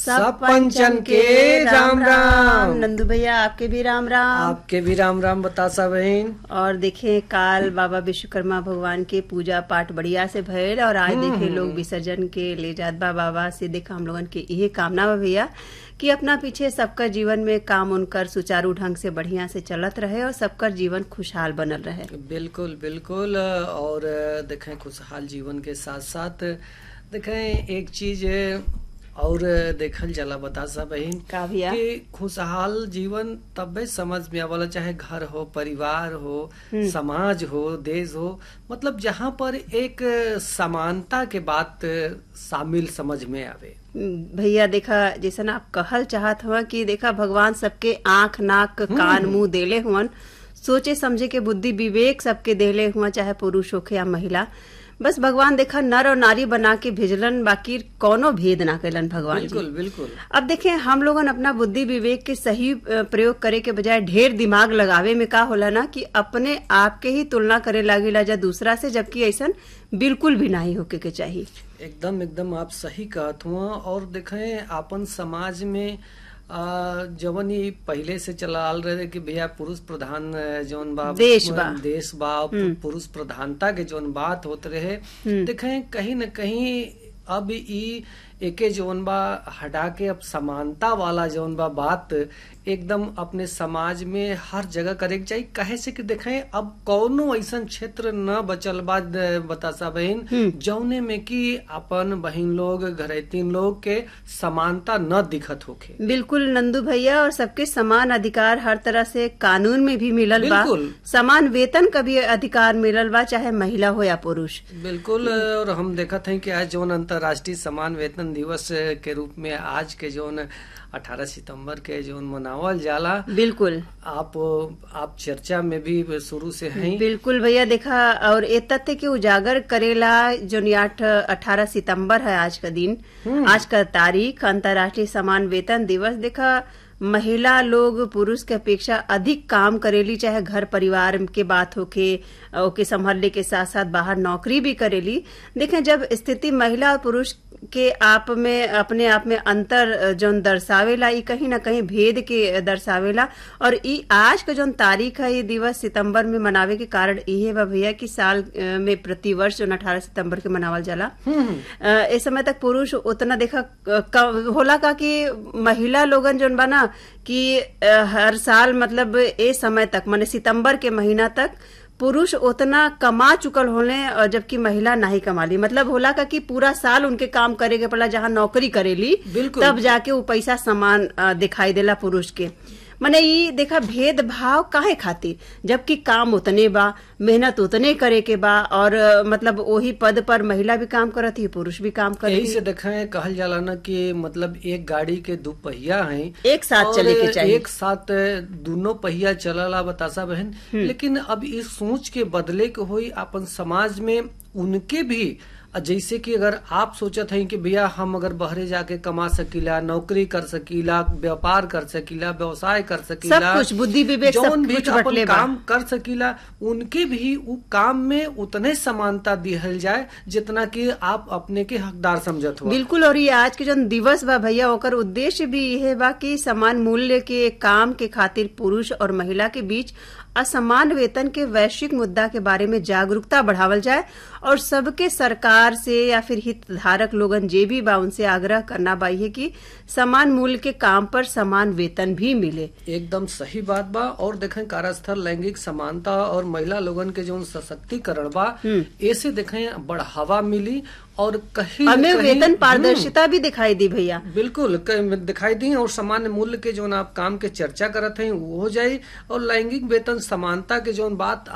सब पंचन के राम राम नंदू भैया आपके भी राम राम आपके भी राम राम बतासा बहन और देखे काल बाबा विश्वकर्मा भगवान के पूजा पाठ बढ़िया से भयल और आज देखे लोग विसर्जन के ले जात बा बाबा से देखा हम लोगन के यही कामना बा भैया कि अपना पीछे सबका जीवन में काम उनकर सुचारू ढंग से बढ़िया से चलत रहे और सबका जीवन खुशहाल बनल रहे बिल्कुल बिल्कुल और देखें खुशहाल जीवन के साथ साथ देखें एक चीज और देखल जाला बता सा बहन का भैया कि खुशहाल जीवन तबे समझ में आवला चाहे घर हो परिवार हो समाज हो देश हो मतलब जहाँ पर एक समानता के बात शामिल समझ में आवे भैया देखा जैसन आप कहल चाहत हुआ कि देखा भगवान सबके आंख नाक कान मुंह देले हुवन सोचे समझे के बुद्धि विवेक सबके देले हुआ चाहे पुरुष होखे या महिला बस भगवान देखा नर और नारी बना के भेजलन बाकी कोनो भेद ना कैलन भगवान जी बिल्कुल बिल्कुल अब देखें हम लोगन अपना बुद्धि विवेक के सही अ, प्रयोग करे के बजाय ढेर दिमाग लगावे में का होला ना कि अपने आप के ही तुलना करे लागेला जा दूसरा से जबकि ऐसन बिल्कुल भी नहीं होके के चाहिए एकदम एकदम आप सही कहत हुआ और देखें आपन समाज में आ, जवन ई पहले से चलाल रहे कि भैया पुरुष प्रधान अ, जौन बा देश बा। देश बा पुरुष प्रधानता के जौन बात होत रहे देखें कहीं न कहीं अब ई एके जौन बा हटा के अब समानता वाला जौन बा बात एकदम अपने समाज में हर जगह करे के चाहिए कहे से कि देखें अब कौनो ऐसा क्षेत्र न बचल बा द- बतासा बहन जौने में कि अपन बहन लोग घरेतीन लोग के समानता न दिखत होखे बिल्कुल नंदू भैया और सबके समान अधिकार हर तरह से कानून में भी मिलल बा बिल्कुल। समान वेतन का भी अधिकार मिलल बा चाहे महिला हो या पुरुष बिल्कुल और हम देखत हैं कि आज जौन अंतर्राष्ट्रीय समान वेतन दिवस के रूप में आज के जौन 18 सितंबर के जौन मनावल जाला बिल्कुल आप आप चर्चा में भी शुरू से हैं बिल्कुल भैया देखा और ये तथ्य के उजागर करेला जो आठ अठारह सितंबर है आज का दिन आज का तारीख अंतर्राष्ट्रीय समान वेतन दिवस देखा महिला लोग पुरुष के अपेक्षा अधिक काम करेली चाहे घर परिवार के बात होके ओके संभालने के साथ साथ बाहर नौकरी भी करेली देखें जब स्थिति महिला और पुरुष के आप में अपने आप में अंतर जौन दर्शावेला ई कहीं ना कहीं भेद के दर्शावेला और ई आज का जौन तारीख है ये दिवस सितंबर में मनावे के कारण इहे बा भैया कि साल अ, में प्रति वर्ष जौन अठारह सितंबर के मनावल जाला अ, इस समय तक पुरुष उतना देखा क- क- होला का कि महिला लोगन जौन बा ना कि अ, हर साल मतलब ए समय तक माने सितंबर के महीना तक पुरुष उतना कमा चुकल होले और जबकि महिला नहीं कमाली मतलब होला का कि पूरा साल उनके काम करे के पड़ा जहाँ नौकरी करेली बिल्कुल। तब जाके वो पैसा समान अ, दिखाई देला पुरुष के मने ई देखा भेदभाव काहे खातिर जबकि काम उतने बा मेहनत उतने करे के बा और अ, मतलब वही पद पर महिला भी काम करत ही पुरुष भी काम यही करत से देखें कहल जाला ना कि मतलब एक गाड़ी के दो पहिया हैं एक साथ और चले के चाहिए एक साथ दोनों पहिया चलला बतासा बहन लेकिन अब इस सोच के बदले के होई अपन समाज में उनके भी जैसे कि अगर आप सोचत हैं कि भैया हम अगर बहरे जाके कमा सकीला नौकरी कर सकीला व्यापार कर सकीला व्यवसाय कर सकीला सब कुछ, बुद्धि विवेक सब जौन भी कुछ अपन बटले बा। काम कर सकीला उनके भी उ काम में उतने समानता दिहल जाए जितना कि आप अपने के हकदार समझत हो बिल्कुल और ये आज के जो दिवस बा भैया ओकर उद्देश्य भी यह बा कि समान मूल्य के काम के खातिर पुरुष और महिला के बीच असमान वेतन के वैश्विक मुद्दा के बारे में जागरूकता बढ़ावल जाए और सबके सरकार से या फिर हितधारक लोगन जे भी बा उनसे आग्रह करना बा ये कि समान मूल्य के काम पर समान वेतन भी मिले एकदम सही बात बा और देखें कार्यस्थल लैंगिक समानता और महिला लोगन के जो सशक्तिकरण बा ऐसे देखें बढ़ावा मिली और कहीं न हमें कहीं- वेतन पारदर्शिता भी दिखाई दी भैया बिल्कुल क- दिखाई दी और सामान्य मूल्य के जो आप काम के चर्चा करत हैं वो हो जाये और लैंगिक वेतन समानता के जो बात